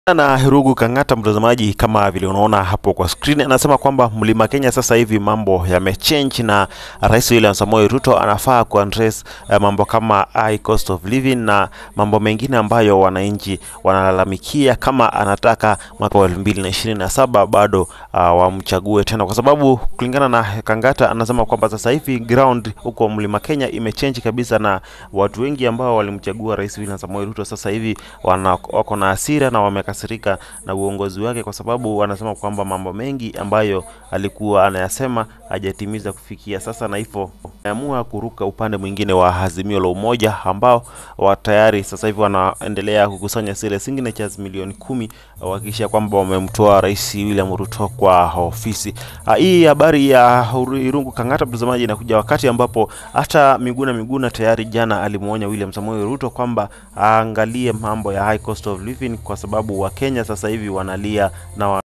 na Herugu Kang'ata, mtazamaji, kama vile unaona hapo kwa screen, anasema kwamba mlima Kenya sasa hivi mambo yamechange, na Rais William Samoei Ruto anafaa kuaddress uh, mambo kama high cost of living na mambo mengine ambayo wananchi wanalalamikia, kama anataka mwaka wa 2027 bado uh, wamchague tena, kwa sababu kulingana na Kang'ata anasema kwamba sasa hivi ground huko mlima Kenya imechange kabisa, na watu wengi ambao walimchagua Rais William Samoei Ruto sasa hivi wana, wako na hasira na wamekasirika na uongozi wake, kwa sababu wanasema kwamba mambo mengi ambayo alikuwa anayasema hajatimiza kufikia sasa, na hivyo ameamua kuruka upande mwingine wa Azimio la Umoja ambao wa tayari sasa hivi wanaendelea kukusanya zile signatures milioni kumi kuhakikisha kwamba wamemtoa Rais William Ruto kwa ofisi. Ah, Hii habari ya Irungu Kang'ata, mtazamaji, inakuja wakati ambapo hata Miguna Miguna tayari jana alimwonya William Samoei Ruto kwamba aangalie mambo ya high cost of living kwa sababu Wakenya sasa hivi wanalia na wa